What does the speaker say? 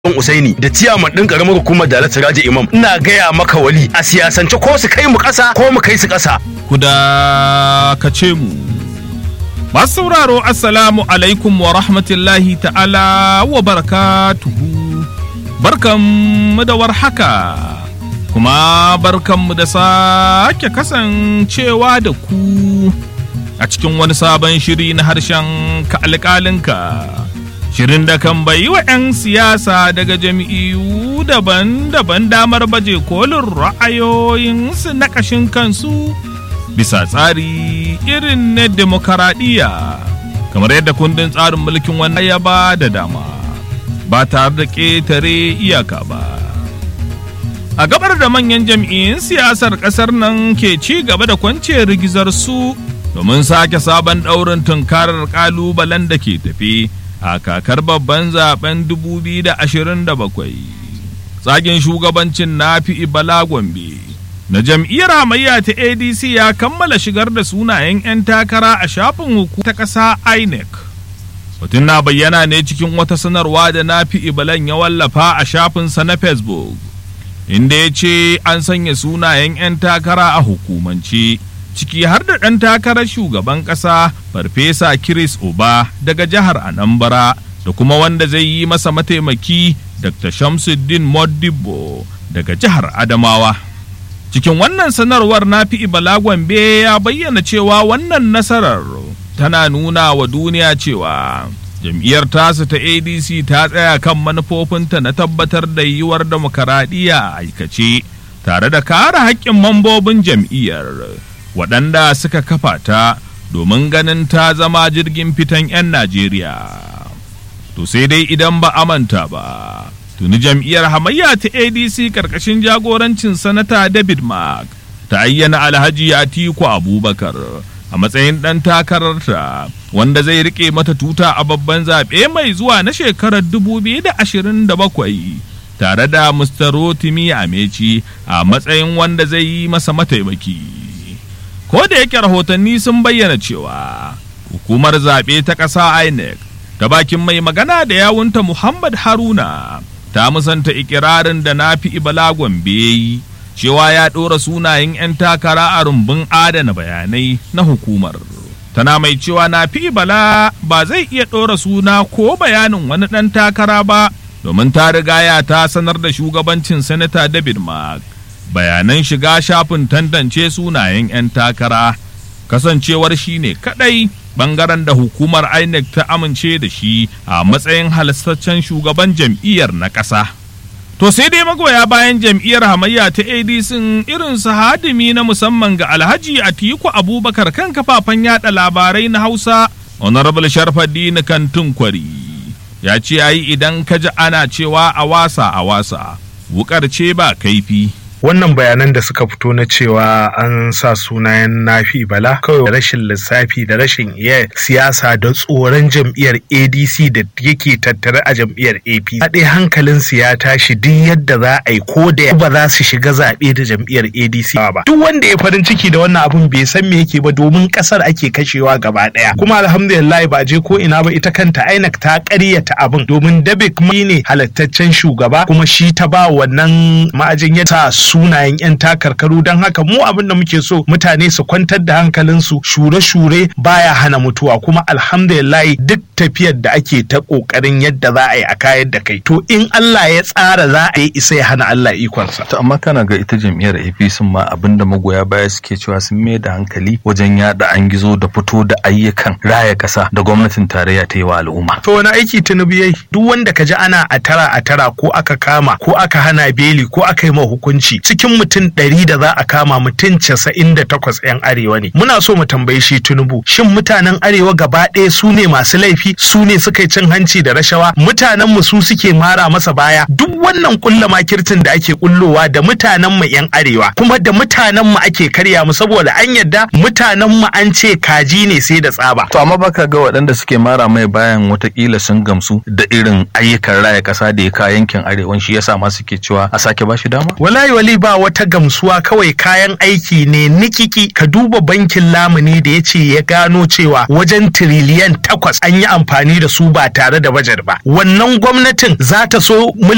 Ban Usaini da ciyaman ɗin ƙaramar hukumar da Siraji Imam ina gaya maka wali a siyasance ko su kai mu ƙasa ko mu kai su ƙasa. Ku dakace mu. Masu sauraro Assalamu alaikum wa rahmatullahi ta'ala wa barakatuhu. Barkanmu da warhaka. Kuma barkanmu da sake kasancewa da ku a cikin wani sabon shiri na harshen ka alƙalinka. Shirin da kan bayi wa 'yan siyasa daga jami'u daban-daban damar baje kolin ra'ayoyinsu na ƙashin kansu bisa tsari irin na demokaradiyya kamar yadda kundin tsarin mulkin wannan ya ba da dama ba tare da ƙetare iyaka ba. A gabar da manyan jam'iyyun siyasar ƙasar nan ke ci gaba da kwance rigizar su domin sake sabon ɗaurin tunkarar ƙalubalen da ke tafi. a kakar babban zaben 2027 tsagin shugabancin nafi bala gombe na jam'iyyar hamayya ta adc ya kammala shigar da sunayen 'yan takara a shafin hukumar ta ƙasa inec mutum na bayyana ne cikin wata sanarwa da nafi ibalan ya wallafa a shafinsa na facebook inda ya ce an sanya sunayen 'yan takara a hukumance ciki har da ɗan takarar shugaban ƙasa farfesa Chris Oba daga jihar Anambra da kuma wanda zai yi masa mataimaki Dr. Shamsuddin Modibo daga jihar Adamawa. Cikin wannan sanarwar nafi Ibala Gombe ya bayyana cewa wannan nasarar tana nuna wa duniya cewa jam'iyyar tasu ta ADC ta tsaya kan manufofinta na tabbatar da yiwuwar demokaradiyya a aikace tare da kare haƙƙin mambobin jam'iyyar. waɗanda suka kafa ta domin ganin ta zama jirgin fitan 'yan Najeriya. To sai dai idan ba a manta ba, tuni jam'iyyar hamayya ta ADC ƙarƙashin jagorancin sanata David Mark ta ayyana Alhaji Atiku Abubakar a matsayin ɗan takararta wanda zai riƙe mata tuta a babban zaɓe mai zuwa na shekarar 2027. tare da Mr. Rotimi Ameci a matsayin wanda zai yi masa mataimaki. ko da yake rahotanni sun bayyana cewa hukumar zaɓe ta ƙasa inec ta bakin mai magana da yawunta muhammad haruna ta musanta ikirarin da na fi ibala gombe yi cewa ya ɗora sunayen 'yan takara a rumbun adana bayanai na hukumar tana mai cewa na fi ibala ba zai iya ɗora suna ko bayanin wani ɗan takara ba domin ta rigaya ta sanar da shugabancin sanata david mark bayanan shiga shafin tantance sunayen 'yan takara kasancewar shi ne kadai bangaren da hukumar INEC ta amince da shi a matsayin halastaccen shugaban jam'iyyar na ƙasa. To sai dai magoya bayan jam'iyyar hamayya ta ADC irin su hadimi na musamman ga Alhaji Atiku Abubakar kan kafafen yada labarai na Hausa Honorable Sharfaddin Kantun Kwari ya ce yayi idan ka ji ana cewa a wasa a wasa wukar ce ba kaifi. wannan bayanan da suka fito na cewa an sa sunayen nafi bala kawai rashin lissafi da rashin iya siyasa da tsoron jam'iyyar adc da yake tattare a jam'iyyar ap haɗe hankalinsu ya tashi duk yadda za a yi ko da ba za su shiga zaɓe da jam'iyyar adc ba duk wanda ya farin ciki da wannan abun bai san me yake ba domin ƙasar ake kashewa gaba ɗaya kuma alhamdulillah ba je ko ina ba ita kanta inec ta ƙaryata abin domin dabik ne halattaccen shugaba kuma shi ta ba wannan ma'ajin ya sa sunayen 'yan takarkaru don haka mu abin da muke so mutane su kwantar da hankalinsu shure-shure baya hana mutuwa kuma alhamdulillah duk tafiyar da ake ta kokarin yadda za a yi a kayar da kai to in Allah ya tsara za a yi isa ya hana Allah ikonsa. To amma kana ga ita jam'iyyar APC ma abin da magoya baya suke cewa sun mai da hankali wajen yada an gizo da fito da ayyukan raya kasa da gwamnatin tarayya ta yi wa al'umma. To wani aiki Tinubu yayi duk wanda ka ji ana a tara a tara ko aka kama ko aka hana beli ko aka yi ma hukunci cikin mutum ɗari da za a kama mutum casa'in da takwas 'yan arewa ne muna so mu tambayi shi tinubu shin mutanen arewa gaba ɗaya su ne masu laifi su ne suka yi cin hanci da rashawa mutanen mu su suke mara masa baya duk wannan kulla makirtin da ake kullowa da mutanen mu 'yan arewa kuma da mutanen mu ake karya mu saboda an yadda mutanen mu an ce kaji ne sai da tsaba To amma baka ga waɗanda suke mara mai bayan watakila sun gamsu da irin ayyukan raya ƙasa da ya ka yankin arewan shi yasa ma suke cewa a sake bashi dama? Wallahi wali ba wata gamsuwa kawai kayan aiki ne nikiki ka duba bankin lamuni da ya ce ya gano cewa wajen tiriliyan takwas an yi amfani da su ba tare da bajet ba. Wannan gwamnatin za ta so